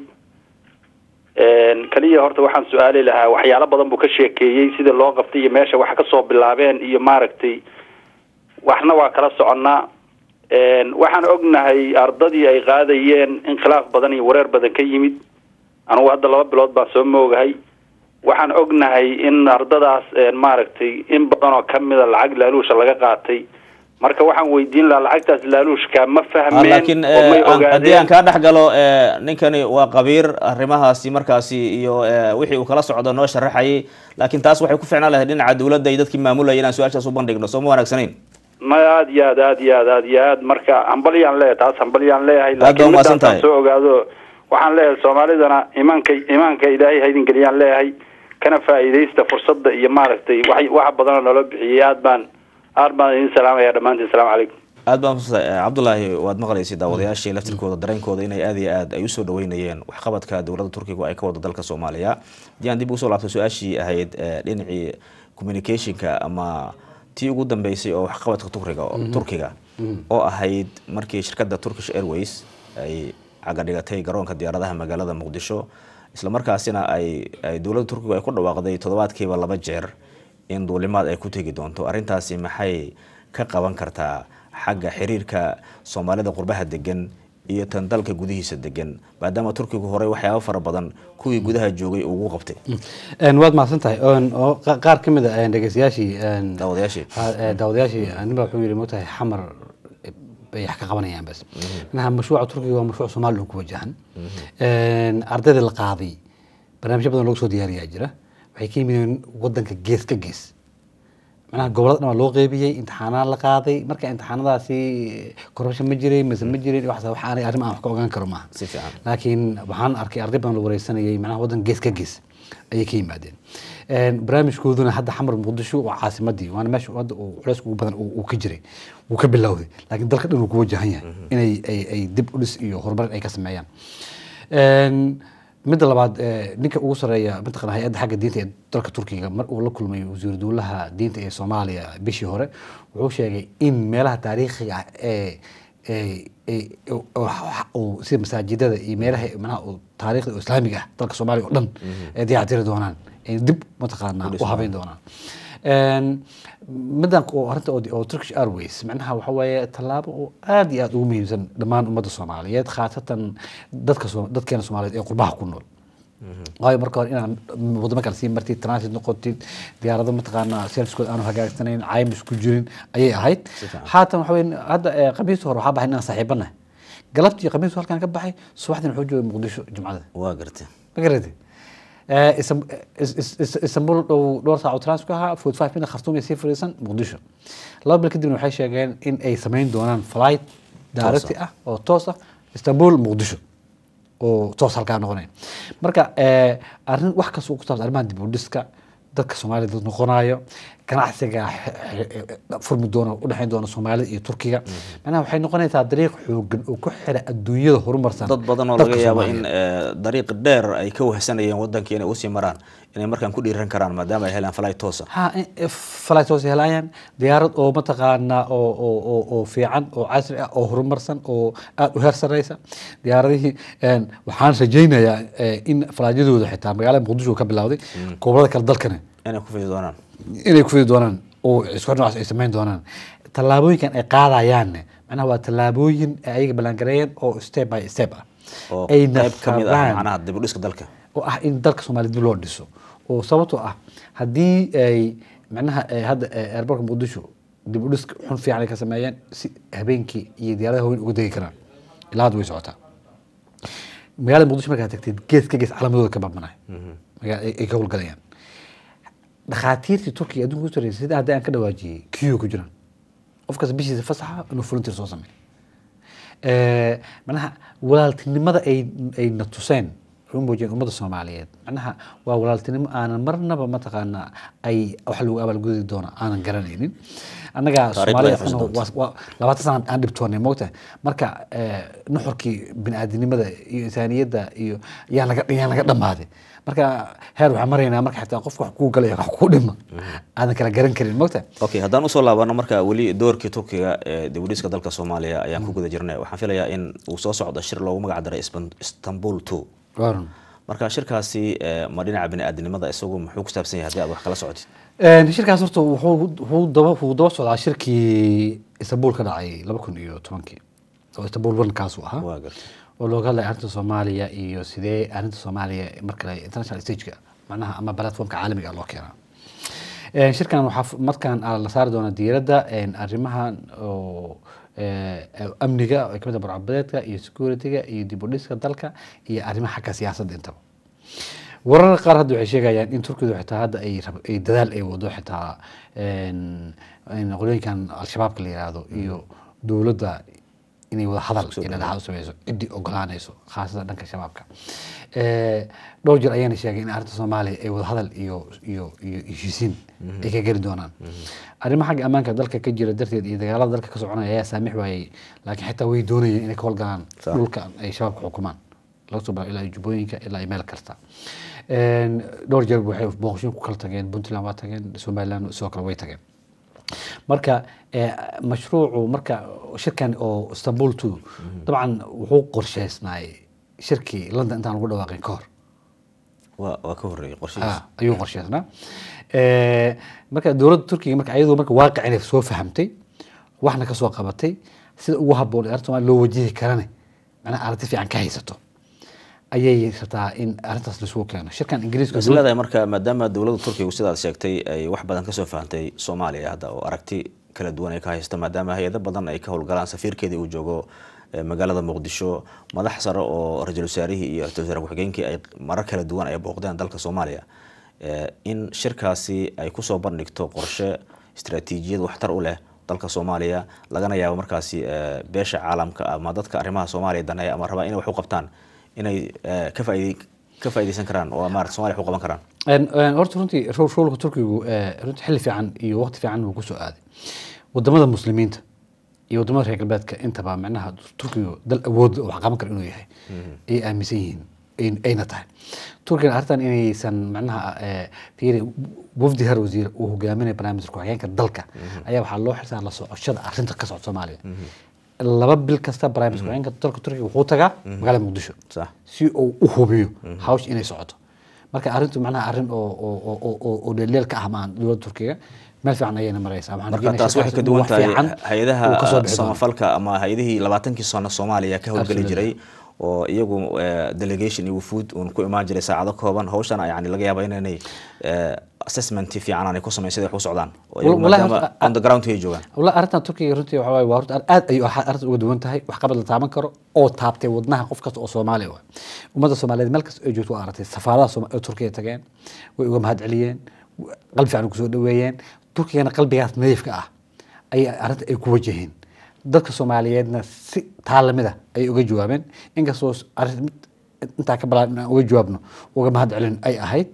Speaker 6: kaliya horta waxaan su-aali lahaa waxyaalo badan buu ka sheekeeyey sida loo qabtay iyo meesha wax kasoo bilaabeen iyo maaragtay waxna waa kala soconnaa waxaan ognahay ardadii ay qaadayeen in khilaaf badan iyo wareer badan ka yimid anugu hadda laba bilood baan soo moogahay waxaan ognahay in ardadaas maaragtay in badan oo kamida lacag laaluusha laga qaatay marka waxaan weydiin lahaa lacagtaas laaluushka ma
Speaker 1: Ah,
Speaker 6: fahmeen
Speaker 1: laakiin
Speaker 6: oo may
Speaker 1: eh, aan- haddii aan
Speaker 6: ogaadeen
Speaker 1: kaa dhex galo eh, ninkani waa qabiir arrimahaasi markaasi iyo eh, wixii uu kala socdo noo sharaxayay laakiin taas waxay ku ficnaan lahayd dhinaca dowladda iyo dadkii maamulayay inaan su-aashaas u bandhigno soo ma wanaagsanayn
Speaker 6: ma aad iyo aad aad iyo aad aad iyo aad marka hambalyaan leeyahay taas hambalyaan leeyahay
Speaker 1: baa
Speaker 6: laakiin
Speaker 1: umahadsan
Speaker 6: midaasaan
Speaker 1: tahay.
Speaker 6: soo ogaado waxaan leeyahay soomaalidana imaanka imaanka ilaahay haydin geliyaan leeyahay kana faa'iidaysta fursadda iyo maaragtay wax waxa badanoo naloo bixiyey aad baan aad baan idin salaamaya dhammaantiin asalaamu calaykum
Speaker 1: aad baan umadsantay Eh, cabdulaahi waad maqlaysay daawadayaashii laftirkooda dareenkooda inay aad iyo aad ay usoo dhaweynayeen waxqabadka dowladda turkiga ay ka wado dalka soomaaliya haddii aan dib ugu soo laabto su-aashii ahayd eh, dhinacii communicationka ama tii ugu dambeysay oo waxqabadka turkiga turkiga oo ahayd markii shirkadda turkish airways ay cagadhigatay garoonka diyaaradaha magaalada muqdisho isla markaasina ay ay dowladda turkiga ay ku dhawaaqday toddobaadkiiba laba jeer in duulimaad ay ku tegi doonto arrintaasi maxay ka qaban kartaa xagga xiriirka soomaalida qurbaha degan iyo tan dalka gudihiisa degan maadaama turkigu horey waxyaabo fara badan kuwii gudaha joogay uu ugu qabtay
Speaker 2: Een, waad mahadsan tahay Een, oo qa- qaar ka mid a een, dhegeystayaashii een,
Speaker 1: daawadayaashii
Speaker 2: ha- ee, daawadayaashii nin baa wuxuu yidhi moogtahay xamar bay wax ka qabanayaan bas manaha mashruuca turkiga waa mashruuc soomaaliya ku wajahan Een, ardayda la qaaday barnaamijyo badan loogu soo diyaariyaa jira waxay ka yimideen wadanka gees ka gees macnaha gobolada dhan waa loo qeybiyey imtixaanaa la qaaday marka imtixaanadaasi corruption ma jiray mise ma jirin wax wax aanay arrin aan wax ka ogaan karo maaha
Speaker 1: Si fiican.
Speaker 2: laakiin waxaan arkay arday badan la wareysanayay macnaha waddan gees ka gees ayay ka yimaadeen Een, barnaamijkooduna hadda xamar muqdisho waa caasimadii waana meesha hadda uu culays ugu badan uu uu ka jiray wuu ka bilowday laakiin dalka dhan uu ku wajahan yahay inay ay ay dib u dhis iyo horumar ay ka sameeyaan Een, midda labaad eh, ninka ugu sareeya mataqana hay-adda xagga diinta ee dalka turkiga mar uu la kulmay wasiir dowlaha diinta ee soomaaliya bishii hore wuxuu sheegay in meelaha taariikhiga ah ee ee- ee- oo- oo- oo sida masaajidada iyo meelaha manaha oo taariikhda oo islaamiga ah dalka soomaaliya oo dhan ay dayactiri doonaan ay dib mataqaanaa u habeyn doonaan Een, midan oo arrinta oo oo Turkish Airways macnaha waxa weeye tallaabo oo aad iyo aad ugu muhiimsan dhammaan ummadda Soomaaliyeed khaasatan dadka Soom- dadkeena Soomaaliyeed ee qurbaha ku nool waayo marka hore inaad wadamo kale sii martid transit noqotid diyaarado mataqaanaa servicekooda aanu hagaagsanayn caymis ku jirin ayay ahayd haatan waxa weye hadda eh, khamiistii hore waxaa baxay inaan saaxiibanahay galabtii khamiistii halkaan ka baxay subaxdina wuxuu joogay muqdisho jumcada
Speaker 1: waa gartay
Speaker 2: ma garatay Eh, Isam- Is- Is- Is- istanbul dhow dhowr saac oo transfer ka ahaa forty five minute khartoum iyo sii fadhiisan muqdisho laba bil kadibna waxay sheegeen in ay samayn doonaan flight direct ah oo toos ah istanbul muqdisho oo toos halkaa noqonayn marka eh, arrin wax kasta oo ku saabsan arrimaha dib u dhiska dadka soomaalida dad noqonayo ganacsiga xe- xe- furmi doona udhexayn doona soomaalida iyo turkiga macnaha waxay noqonaysaa dariiq xoogan oo ku xira adduunyada horumarsan
Speaker 1: dad badan oo
Speaker 2: dadka
Speaker 1: laga yaabo
Speaker 2: Soomaaliyeed.
Speaker 1: in eh, dariiq dheer ay ka wahsanayeen wadankii inay usii maraan inay markaan ku dhiiran karaan maadaama ay helaan flight toosa
Speaker 2: ha flight hoos helayaan diyaarad oo mataqaanaa oo oo oo oo fiican oo casri ah oo horumarsan oo aad u heer sareysa diyaaradihii een, waxaan rajaynayaa eh, in falaadyadooda xitaa magaalada muqdisho ka bilowday gobolada kale dalkana
Speaker 1: inay ku fidi doonaan
Speaker 2: inay ku fidi doonaan oo isku noocaas ay samayn doonaan tallaabooyinkan ay qaadayaanne macnaha waa tallaabooyin ay ayaga ballaangareeyeen oo step by step ah
Speaker 1: oo
Speaker 2: ayna
Speaker 1: qayb ka mid ah
Speaker 2: rabaan-
Speaker 1: macnaha dib u dhiska dalka
Speaker 2: oo ah in dalka Soomaaliya dib loo dhiso oo sababtoo ah haddii ay macnaha eh, hadda eh, airportka muqdisho dib u dhis xun fiican ay ka sameeyeen si habeenkii iyo diyaaradaha haween uga degi karaan ilaa hadda way socotaa magaalada muqdisho markaad tagtid gees ka gees calaamadooda ka babanaay magaa- ay ay ka howlgalayaan dhakhaatiirtii turkiga adduunka ku sarreysay sida hadda aan ka dhawaajiyey kiyo ku jiraan qof kasta bishiisa fasaxa inuu volunteer soo sameeyo Eh, macnaha walaaltinimada ay ay na tuseen waxay u muujiyeen ummadda soomaaliyeed macnaha waa walaaltinimo aanan marnaba mataqaanaa ay wax lagu abaalgudi doono aanan garanaynin annaga
Speaker 1: Taariikhda
Speaker 2: soomaaliya
Speaker 1: ay xusi doonto.
Speaker 2: waa- waa labaatan sana aan dhibtoonay moogtahay marka eh, nuxurkii bini'aadanimada iyo insaaniyadda iyo yaan laga yaan laga dhammaaday marka heer waxaan maraynaa marka xitaa qofka wax kuu galaya wax kuu dhima aadan kala garan karin moogtahay
Speaker 1: okay haddaan usoo laabano marka weli doorkii turkiga ee dib u dhiska dalka soomaaliya ayaan ku guda jirnay waxaan filayaa in uu soo socdo shir loogu magac daray Isban- istanbul two
Speaker 2: Waaran.
Speaker 1: marka shirkaasi eh, ma dhinaca bini'aadanimada isagu muxuu ku saabsan yahay haddii aad wax kala socotid
Speaker 2: Een, shirkaas horta wuxuu wuxuu daba wuxuu daba socdaa shirkii istanbul ka dhacay laba kun iyo tobankii oo istanbul one kaas uu ahaa
Speaker 1: waa gartay
Speaker 2: oo looga hadlaya arrinta soomaaliya iyo sidee arrinta soomaaliya markale international stageka macnaha ama platformka caalamiga ah loo keenaa Een, shirkan waxaa f- markaan ah la saari doona diiradda een, arrimahan oo eh, amniga oo ay kamid ah barcabadeedka iyo securityga iyo dib u dhiska dalka iyo arrimaha xagga siyaasadda intaba warar qaar hadda waxay sheegayaan in turkidu xitaa hadda ay rab- ay dadaal ay wado xitaa een, in qolooyinkan al-shabaabka la yiraahdo iyo dowladda inay wada hadal iyo dhexdhexaad u sameyso ciddii ogolaanayso khaasatan dhanka shabaabka Eh, dhowr jeer ayaana sheegay in arrinta soomaaliya ay wada hadal iyo iyo iyo heshiisiin ay ka geli doonaan arrimaha xagga ammaanka dalka ka jira darteed iyo dagaalada dalka ka soconaya ayaa saamix waayey laakiin xitaa way doonayeen inay ka howlgalaan
Speaker 1: Sax.
Speaker 2: dhulka ay shabaabka xukumaan laga soo bilaabo ilaa iyo jubbooyinka ilaa iyo meel kasta Een, dhowr jeer waxay booqashooyin ku kala tageen puntland waa tageen somaliland sidoo kale way tageen marka eh, mashruucu marka shirkan oo istanbul two dabcan wuxuu qorsheysnaay shirkii london intaan lagu dhawaaqin ka hor
Speaker 1: waa waa ka horreeyay qorshihiisa
Speaker 2: Ah, ayuu qorsheysnaa Eh, marka dowladda turkiga marka ayadoo marka waaqicin ay soo fahamtay waxna ka soo qabatay sida ugu habboon ee arrinta Soomaaliya loo wajihi karane macnaha aragti fiican ka haysato ayay rabtaa in arrintaas laisugu keeno shirkan ingiriiska
Speaker 1: is leedahay marka maadaama dowladda turkigu sidaad sheegtay ay wax badan kasoo fahantay soomaaliya hadda oo aragti kala duwan ay ka haysto maadaama hay-ado badan ay ka howlgalaan safiirkeedii uu joogo eh, magaalada muqdisho madax sare oo ra-iisul wasaarihii iyo ra-isul wasaare ku-xigeenkii ay marar kala duwan ay booqdeen dalka soomaaliya eh, in shirkaasi ay kusoo bandhigto qorshe istaraatiijiyad waxtar u leh dalka soomaaliya lagana yaabo markaasi eh, beesha caalamka ama dadka arrimaha soomaaliya daneeya ama rabaa inay wax u qabtaan inay eh, ka faa'iidey ka faa'iideysan karaan oo maarata soomaaliya wax u qaban karaan
Speaker 2: Een, een, horta runtii ro- showlka turkigu eh, runtii xilli fiican iyo waqti fiican buu kusoo aaday wadamada muslimiinta iyo wadamada reer galbeedka intaba macnaha turkigu dal awood oo wax qaban kara inuu yahay ay aaminsan yihiin ay- ayna tahay turkiga arrintan inaysan macnaha eh, fiiri wafdi har wasiir uu hogaaminaya barnaamijka ku-xigeenka dalka ayaa waxaa loo xilsaaraa la socoshada arrinta ka socota soomaaliya laba bil kasta barnaamijka ku-xigeenka dalka turkiga wuxuu tagaa magaalada muqdisho
Speaker 1: sax
Speaker 2: si uu u hubiyo hawsha inay socoto marka arrintu macnaha arrin oo oo oo oo oo oo dheeldheel ka ah maan dowladda turkiga meel fiican ayayna maraysaa waxaan
Speaker 1: marka
Speaker 2: rajeynayaa
Speaker 1: taas waxay
Speaker 2: shirkaas
Speaker 1: ka
Speaker 2: inuu
Speaker 1: duwan
Speaker 2: wax
Speaker 1: tahay
Speaker 2: fiican uu kasoo
Speaker 1: hay-adaha
Speaker 2: bixi doono.
Speaker 1: samafalka ama hay-adihii labaatankii sano soomaaliya ka howlgeli
Speaker 2: Absolutely.
Speaker 1: jiray oo iyagu eh, delegation iyo wufuud uun ku imaan jiray saacado kooban hawshan yani laga yaaba inaynay eh, assessment fiican aanay ku samayn siday wax u socdaan oo iyagu
Speaker 2: Wallahi
Speaker 1: maadaama
Speaker 2: horta-
Speaker 1: on the ground ay joogaan
Speaker 2: والله arrintan turkiga runtii waxa waaye waa horta aad ayuu arrinta uga duwan tahay wax qabad la taaban karo oo taabtay wadnaha qof kasta oo soomaali ah ummadda soomaaliyeed meel kasta ay joogto waa aragtay safaaradaha Sooma- ee turkiga tageen way uga mahad celiyeen qalbi fiican kusoo dhaweeyeen turkigana qalbigaas nadiifka ah ayay arrinta ay ku wajaheen dadka soomaaliyeedna si taalamida ayay uga jawaabeen inkastoo arrin mid intaa ka balaan inaan uga jawaabno uga mahad celin ay ahayd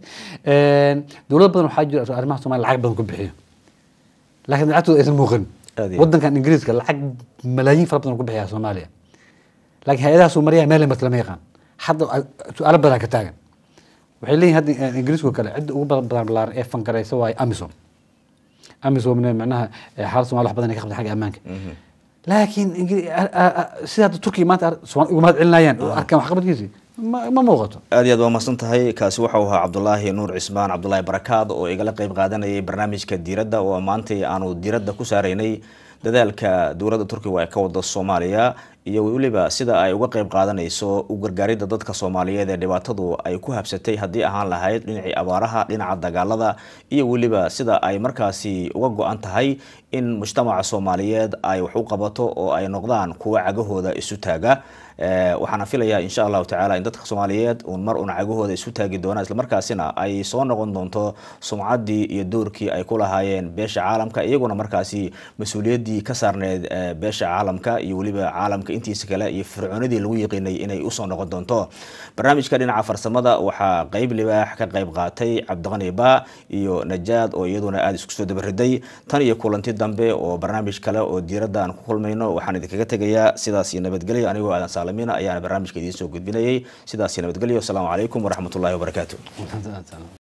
Speaker 2: dowlad badan waxaa jira arrimaha soomaaliya lacag badan ku bixiyo laakiin lacagtooda aysan muuqan
Speaker 1: Aad iyo
Speaker 2: wadankan ingiriiska lacag malaayiin fara badan ku bixiya soomaaliya laakiin hay-adaha soomaaliya meel marta lama yaqaan hadda su-aalo badan ka taagan waxay leeyihin hadda eh, ingiriiska kale cidda ugu badan badan balaaran ee fangaraysa waaye amisom amisomna macnaha eh, xaalad soomaali wax badan ay ka qabtaan xagga ammaanka laakiin Ingiri- a- a- a- sida hadda turkiga maanta ar- Soomaali uga mahad celinayaan oo arkaan waxqabadkiisi ma ma muuqato
Speaker 1: aad iyo aad waa mahadsan tahay kaasi waxau ahaa cabdulaahi nuur cismaan cabdulaahi barakaad oo igala qeyb qaadanayay barnaamijka diiradda oo maantay aanu diiradda ku saaraynay dadaalka dowladda turkiga ay ka wada soomaaliya iyo weliba sida ay uga qeyb qaadanayso u gargaaridda dadka soomaaliyeed ee dhibaatadu ay ku habsatay haddii ahaan lahayd dhinacii abaaraha dhinaca dagaalada iyo weliba sida ay markaasi uga go-an tahay in mujtamaca soomaaliyeed ay wax u qabato oo ay noqdaan kuwa cagahooda isu taaga Eh, waxaana filayaa insha allahu tacaala in dadka soomaaliyeed uun mar uun cagahooda isu taagi doonaan islamarkaasina ay soo noqon doonto sumcaddii iyo doorkii ay ku lahaayeen beesha caalamka iyaguna markaasi mas-uuliyaddii ka saarneyd eh, beesha caalamka iyo weliba caalamka intiisa kale iyo fircoonadii lagu yiqiinay inay usoo noqon doonto barnaamijka dhinaca farsamada waxaa qeyb libaax ka qeyb qaatay cabdiqani ba iyo najaad oo iyaduna aada isku soo dabariday tan iyo kulanti dambe oo barnaamij kale oo diiradda aan ku kulmayno waxaan idinkaga tegayaa sidaas iyo nabadgelyo anigoo aadan saalamiina ayaana barnaamijka idiin soo gudbinayay sidaas iyo nabadgelyo asalaamu calaykum waraxmatullahi wabarakaatu